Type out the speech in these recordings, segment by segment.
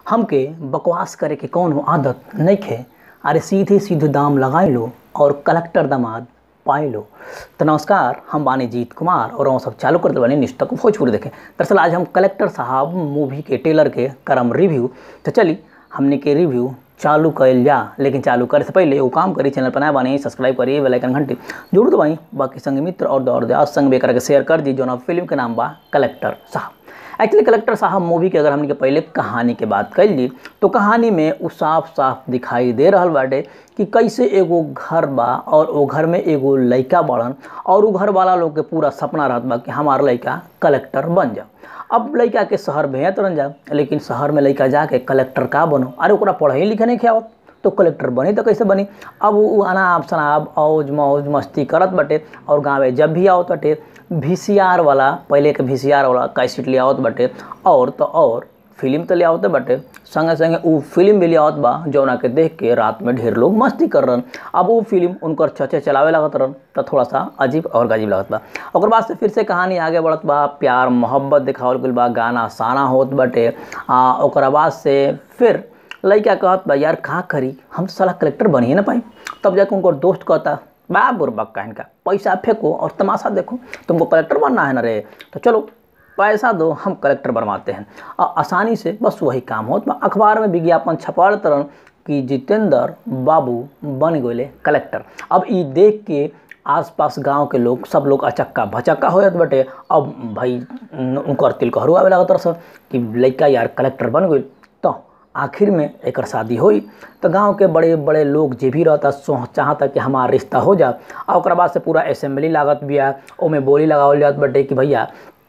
हमके बकवास करे के कौनो आदत नइखे अरे सीधे सीधे दाम लगाई लो और कलेक्टर दामाद पाई लो तो नमस्कार हम बानी जीत कुमार और हम सब चालू करते बानी निष्ठा को भोजपुरी देखें दरअसल आज हम कलेक्टर साहब मूवी के टेलर के करम रिव्यू तो चली हमने के रिव्यू चालू कल जा लेकिन चालू करे से पहले वो काम करी चैनल पर नया बानी सब्सक्राइब करिए बेल आइकन घंटी जरूर दबाई बाकी संग मित्र और दौड़ दे संग बेकर के शेयर कर दी जो ना फिल्म के नाम बा कलेक्टर साहब एक्चुअली कलेक्टर साहब मूवी के अगर हमने के पहले कहानी के बात कर ली तो कहानी में वो साफ साफ दिखाई दे रहा बाटे कि कैसे एगो घर बा और वो घर में एगो लड़का बड़न और वो घर वाला लोग के पूरा सपना रहत बा कि हमार लड़का कलेक्टर बन जाओ अब लड़का के शहर भेजत रह जा लेकिन शहर में लड़का जाके कलेक्टर का बनो अरे ओकरा पढ़े लिखे नहीं खियावत तो कलेक्टर बनी तो कैसे बनी अब वो अनाब शनाब औज मौज मस्ती करत बटे और गाँव जब भी आवत बटे वी वाला पहले के वी वाला कैसेट ले आवत बटे और तो और फिल्म तो ले आवत बटे संगे संगे वो फिल्म भी ले आवत बा जौना के देख के रात में ढेर लोग मस्ती कर रहे अब वो फिल्म उनकर चचे चलावे लगत रहन तो थोड़ा सा अजीब और गजीब लगत बा और बाद से फिर से कहानी आगे बढ़त बा प्यार मोहब्बत दिखावल गइल बा गाना साना होत बटे आ ओकरा बाद से फिर लड़का कहत बा यार कहाँ करी हम साला कलेक्टर बनिए ना पाई तब जाके उनको दोस्त कहता बा बुरबक का इनका पैसा फेंको और तमाशा देखो तुमको कलेक्टर बनना है ना रे तो चलो पैसा दो हम कलेक्टर बनवाते हैं और आसानी से बस वही काम होत बा अखबार में विज्ञापन छपा तरन कि जितेंद्र बाबू बन गए कलेक्टर अब ई देख के आसपास गांव के लोग सब लोग अचक्का भचक्का हो जात बटे अब भाई उनकर तिल कहरू आवे लागत रस कि लड़का यार कलेक्टर बन गई तो आखिर में एक शादी हुई तो गांव के बड़े बड़े लोग जे भी रहता सो चाहता कि हमारा रिश्ता हो जा और ओकरा बाद से पूरा असेंबली लागत बिया ओमे बोली लगावल जात बटे कि भैया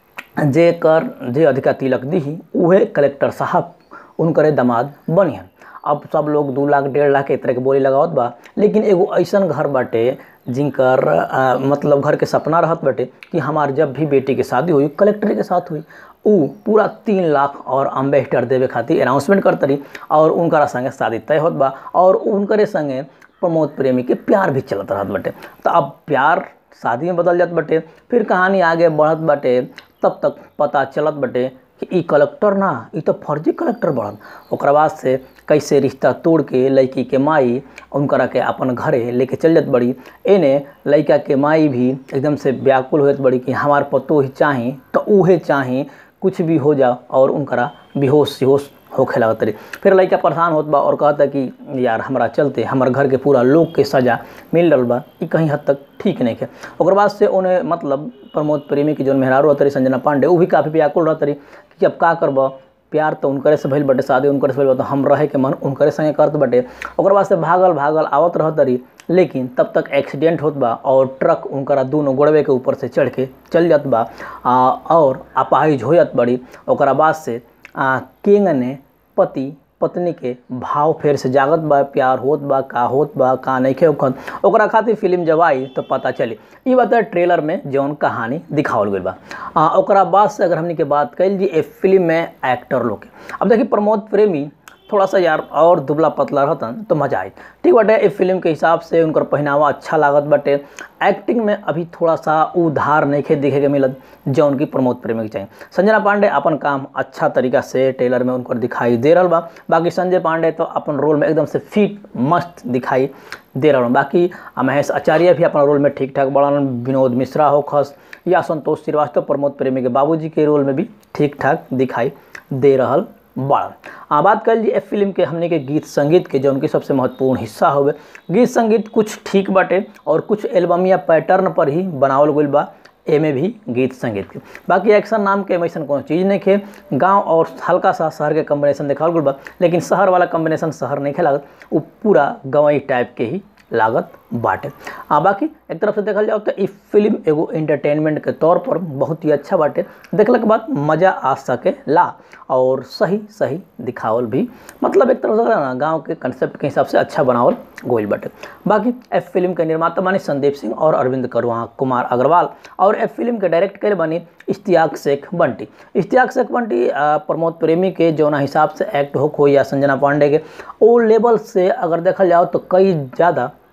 जे कर जे अधिका तिलक दी उहे कलेक्टर साहब उनकरे दामाद बनिहन अब सब लोग दू लाख डेढ़ लाख एक तरह के बोली लगावत बा लेकिन एगो ऐसन घर बाटे जिनकर आ, मतलब घर के सपना रहत बाटे कि हमार जब भी बेटी के शादी हुई कलेक्टर के साथ हुई उ पूरा तीन लाख और अम्बेसडर देवे खातिर अनाउंसमेंट करतरी और उनकरा संगे शादी तय होत बा और उनकरे संगे प्रमोद प्रेमी के प्यार भी चलत रहत बाटे तो अब प्यार शादी में बदल जात बाटे फिर कहानी आगे बढ़त बाटे तब तक पता चलत बाटे कि ई कलेक्टर ना ई तो फर्जी कलेक्टर बढ़न ओकरा बाद से कैसे रिश्ता तोड़ के लड़की के माई उनकरा के अपन घरे लेके चल जात बड़ी एने लड़का के माई भी एकदम से व्याकुल होत बड़ी कि हमार पतो ही चाही तो उहे चाही कुछ भी हो जा और उनकरा बेहोश सिहोश होखे लगत रही फिर लड़का परेशान होत बा और कहता कि यार हमरा चलते हमर घर के पूरा लोग के सजा मिल रहा बा ई कहीं हद तक ठीक नहीं है ओकर बाद से उन्हें मतलब प्रमोद प्रेमी की जौन मेहरारू रहतरी संजना पांडे वो भी काफ़ी व्याकुल रहतरी कि अब का करब प्यार तो उनकरे से भइल बटे शादी उनकरे से भइल तो हम रहे के मन उनकरे संगे करत बटे ओकर बाद से भागल भागल आवत रहतरी लेकिन तब तक एक्सीडेंट होत बा और ट्रक उनकरा दोनों गोड़वे के ऊपर से चढ़ के चल जात बा आ, और अपाहिज हो जात बड़ी ओकरा बाद से आ, किंग ने पति पत्नी के भाव फेर से जागत बा प्यार होत बा का होत बा का नहीं होखत ओकरा खातिर फिल्म जब आई तो पता चली ई बात ट्रेलर में जौन कहानी दिखावल गई बा आ, ओकरा बाद से अगर हमने के बात कैल जी ए फिल्म में एक्टर लोग के अब देखिए प्रमोद प्रेमी थोड़ा सा यार और दुबला पतला रहतन तो मजा आई ठीक बाटे इस फिल्म के हिसाब से उनकर पहनावा अच्छा लागत बाटे एक्टिंग में अभी थोड़ा सा उधार नहीं दिखे के मिलत जो उनकी प्रमोद प्रेमी के चाहिए संजना पांडे अपन काम अच्छा तरीका से टेलर में उनकर दिखाई दे रहा बा बाकी संजय पांडे तो अपन रोल में एकदम से फिट मस्त दिखाई दे रहा बाकी महेश आचार्य भी अपना रोल में ठीक ठाक बढ़न विनोद मिश्रा हो खस या संतोष श्रीवास्तव प्रमोद प्रेमी के बाबूजी के रोल में भी ठीक ठाक दिखाई दे रहा बड़ा आ बात कर ली फिल्म के हमने के गीत संगीत के जो उनके सबसे महत्वपूर्ण हिस्सा होवे गीत संगीत कुछ ठीक बाटे और कुछ एल्बम या पैटर्न पर ही बनावल गई बा एमे भी गीत संगीत के बाकी एक्शन नाम के ऐसा कोनो चीज़ नहीं खे गांव और हल्का सा शहर के कम्बिनेशन देखावल गई बा लेकिन शहर वाला कम्बिनेशन शहर नहीं खे लागत वो पूरा गंवई टाइप के ही लागत बाटे आ बाकी एक तरफ से देखल जाओ तो ई फिल्म एगो एंटरटेनमेंट के तौर पर बहुत ही अच्छा बाटे देखला के बाद मज़ा आ सके ला और सही सही दिखावल भी मतलब एक तरफ से ना गांव के कंसेप्ट के हिसाब से अच्छा बनावल गोल बाटे बाकी एफ फिल्म के निर्माता बनी संदीप सिंह और अरविंद करुआ कुमार अग्रवाल और एफ फिल्म के डायरेक्ट करे बनी इश्तियाक शेख बंटी इश्तियाक शेख बंटी प्रमोद प्रेमी के जौना हिसाब से एक्ट हो या संजना पांडे के ओ लेवल से अगर देखल जाओ तो कई ज़्यादा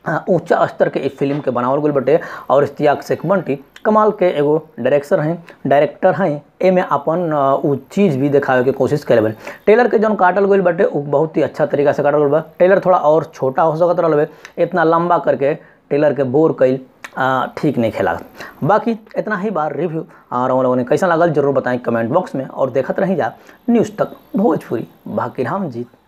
हाँ, ऊंचा स्तर के इस फिल्म के बनावल गल बटे और इश्तियाक शेख बंटी कमाल के एगो डायरेक्टर हैं डायरेक्टर हैं एमे अपन अ, उ चीज़ भी दिखावे के कोशिश करे बन टेलर के जौन काटल गईल बटे उ बहुत ही अच्छा तरीका से काटल गईल बा टेलर थोड़ा और छोटा हो सकत रहल बे इतना लंबा करके टेलर के बोर कईल आ, ठीक नहीं खेला बाकी इतना ही बार रिव्यू और हम लोगों ने कैसा लागल जरूर बताएं कमेंट बॉक्स में और देखत रही जा न्यूज़ तक भोजपुरी बाकी राम जीत